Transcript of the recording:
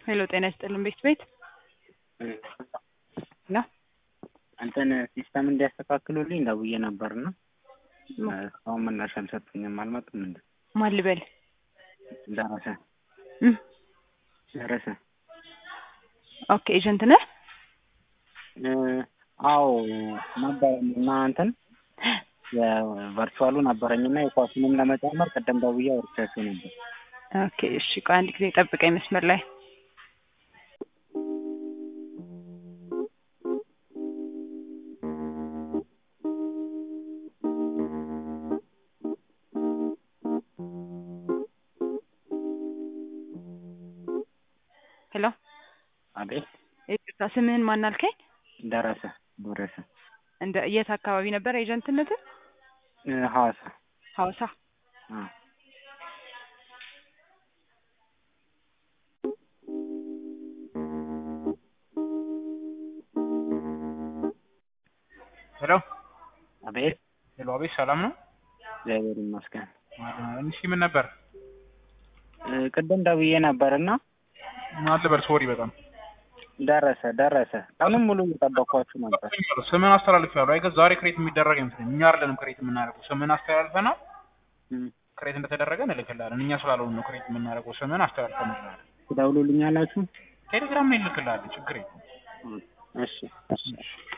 ሄሎ ጤና ይስጥልን ቤት ቤት ና እንትን ሲስተም እንዲያስተካክሉልኝ ደውዬ ነበርና እስካሁን ምላሽ አልሰጡኝም። አልመጡም እንዴ? ማን ልበል? ደረሰ እም፣ ደረሰ። ኦኬ ኤጀንት ነህ? እ፣ አዎ ነበር እና እንትን የቨርቹዋሉ ነበረኝና የኳሱንም ለመጨመር ቅድም ደውዬ አውርቻቸው ነበር። ኦኬ እሺ፣ ቆይ አንድ ጊዜ ጠብቀኝ መስመር ላይ ሄሎ አቤት። ይቅርታ ስምህን ማን አልከኝ? ደረሰ ደረሰ እንደ የት አካባቢ ነበር ኤጀንትነትህ? እ፣ ሐዋሳ ሐዋሳ አ ሄሎ አቤት። ሄሎ፣ አቤት ሰላም ነው? እግዚአብሔር ይመስገን። እሺ ምን ነበር? እ፣ ቅድም ደውዬ ነበርና ማን ልበል? ሶሪ በጣም ደረሰ ደረሰ። ቀኑን ሙሉ እየጠበኳችሁ ነበር። ስምን አስተላልፍ ያሉ አይገ ዛሬ ክሬት የሚደረግ አይመስለኝም። እኛ አይደለንም ክሬት የምናደርገው። ስምን አስተላልፈናል። እም፣ ክሬት እንደተደረገ እንልክልሃለን። እኛ ስላልሆነ ነው ክሬት የምናደርገው። ስምን አስተላልፈናል። ትደውሉልኛላችሁ? ቴሌግራም ላይ እንልክልሃለን። ችግር የለም። እሺ እሺ